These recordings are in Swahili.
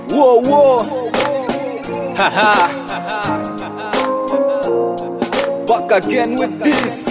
Whoa, whoa. Haha. Back again with this.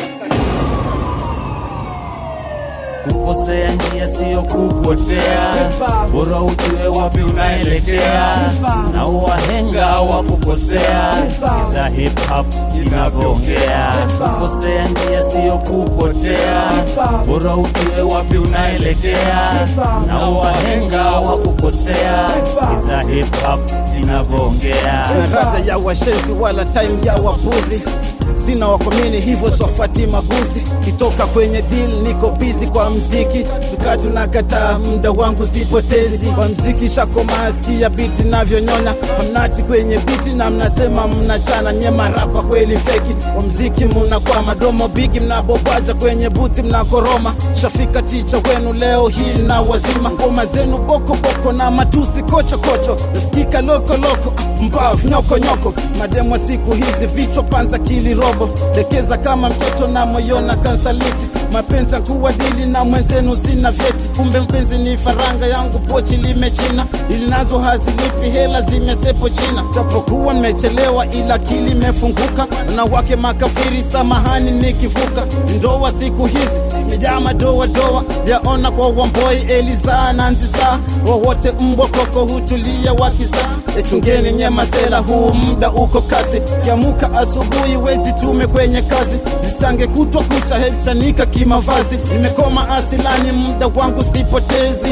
Kukosea njia siyo kupotea, bora ujue wapi unaelekea, na wahenga wa kukosea. Sikiza hip hop inavyoongea. Kukosea njia siyo kupotea, bora ujue wapi unaelekea, na wahenga wa kukosea. Sikiza hip hop inavyoongea. Sina rada ya washenzi wala time ya wapuzi sina wakomini hivyo swafati mabuzi kitoka kwenye deal niko busy kwa mziki tukaa tunakataa muda wangu sipotezi kwa mziki shakomaa sikia biti navyonyonya hamnati kwenye biti na mnasema mnachana nyema rapa kweli feki kwa mziki mnakuwa madomo bigi mnabobwaja kwenye buti mnakoroma shafika ticha wenu leo hii na wazima ngoma zenu bokoboko na matusi kochokocho nasikika lokoloko mbavu nyokonyoko mademo siku hizi vichwa panza kili robo lekeza kama mtoto na moyo na kansaliti mapenzi kuwadili na mwenzenu sina vyeti kumbe mpenzi ni faranga yangu pochi limechina ili nazo hazilipi hela zimesepo china tapokuwa nimechelewa ila akili imefunguka wanawake makafiri samahani nikivuka ndoa siku hizi zimejaa madoadoa yaona kwa wamboi elizaa na nzizaa wowote mbwa koko hutulia wakizaa echungeni nyemasela huu muda uko kasi kiamuka asubuhi wejitume kwenye kazi zichange kutwa kucha hechanika kimavazi nimekoma asilani muda wangu sipotezi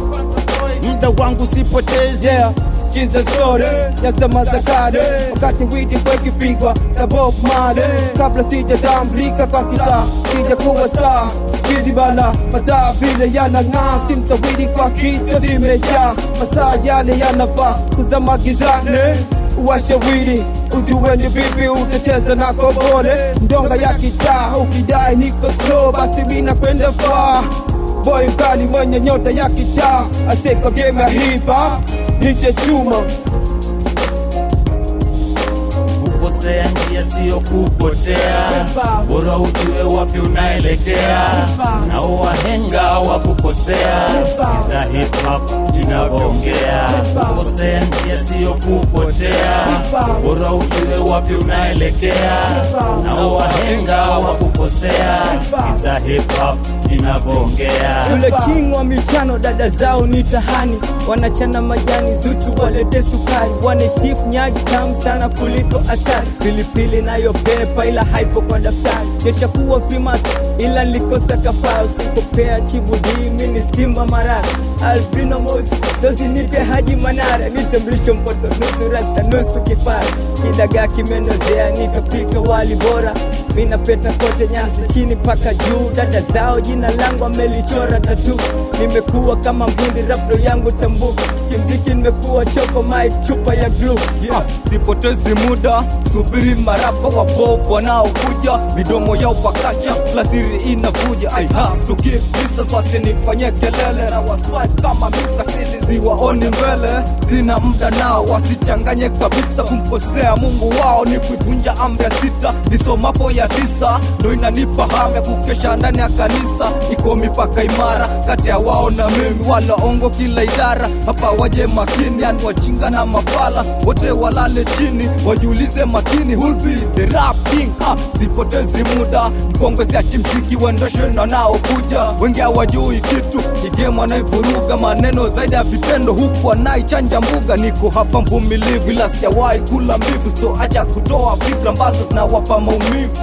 muda wangu sipotezi yeah sikiza story ya zama za kale wakati widi wekipigwa na Bob Marley kabla sijatambulika kwa kitaa sija kuwa star sikizi bala mataa vile yanang'aa simtawidi kwa kichwa zimejaa masaa yale yanafaa kuzama gizani washawidi ujue ni vipi utacheza na kobole ndonga ya kitaa ukidai niko slow basi mina kwenda far boy mkali mwenye nyota ya kichaa aseka game ya hip hop nite chuma Kukosea njia siyo kupotea, bora ujue wapi unaelekea, na wahenga wa kukosea. Sikiza hip hop inavyoongea. Kukosea njia siyo kupotea, bora ujue wapi unaelekea, na wahenga wa kukosea. Sikiza hip hop inavyoongea. Yule king wa michano, dada zao ni tahani, wanachana majani, Zuchu walete sukari, wanasifu nyagi tamu sana kuliko asali, pilipili nayo pepa, ila haipo kwa daftari, kesha kuwa famous ila nilikosa kafaa, usikopea chibudi, mimi simba marara Albino Mosi, sosi nite Haji Manara, nite mlisho mpoto, nusu rasta, nusu kipara, kidagaa kimenozea, nikapika wali bora mina peta kote Nyanza chini paka juu, dada zao jina langu amelichora tatu. Nimekuwa kama mhindi, rapdo yangu tambuka, kimziki nimekuwa choko mic, chupa ya glue Yeah, sipotezi muda, subiri marapa wa pop wanaokuja, midomo yao pakacha, lasiri inavuja. I have to keep distance, wasinifanye kelele na waswipe kama mikasili, siwaoni mbele, sina muda nao, wasichanganye kabisa. Kumkosea Mungu wao ni kuivunja amri ya sita, nisomapo ya tisa, ndo inanipa hamu ya kukesha ndani ya kanisa. Iko mipaka imara kati ya wao na mimi, wala ongo kila idara, hapa waje makini, yani wajinga na mafala wote walale chini, wajiulize makini, who'll be the rap king? Ah, sipotezi muda, mkongwe siachi mziki uendeshe na naokuja, wengi hawajui kitu, igemu anaivuruga maneno zaidi ya vitendo, huku anaichanja mbuga. Niko hapa mvumilivu, ila sijawahi kula mbivu, sitoacha kutoa fikra ambazo zinawapa maumivu.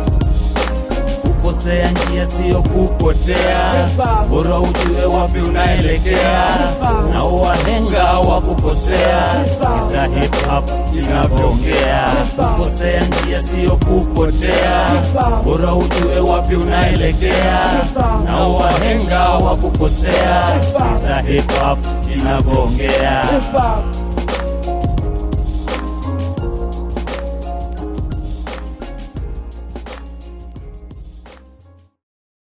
Kukosea njia siyo kupotea, bora ujue wapi unaelekea, na wahenga wa kukosea. Sikiza hip hop inavyoongea. Kukosea njia siyo kupotea, bora ujue wapi unaelekea, na wahenga wa kukosea. Sikiza hip hop inavyoongea. hip hop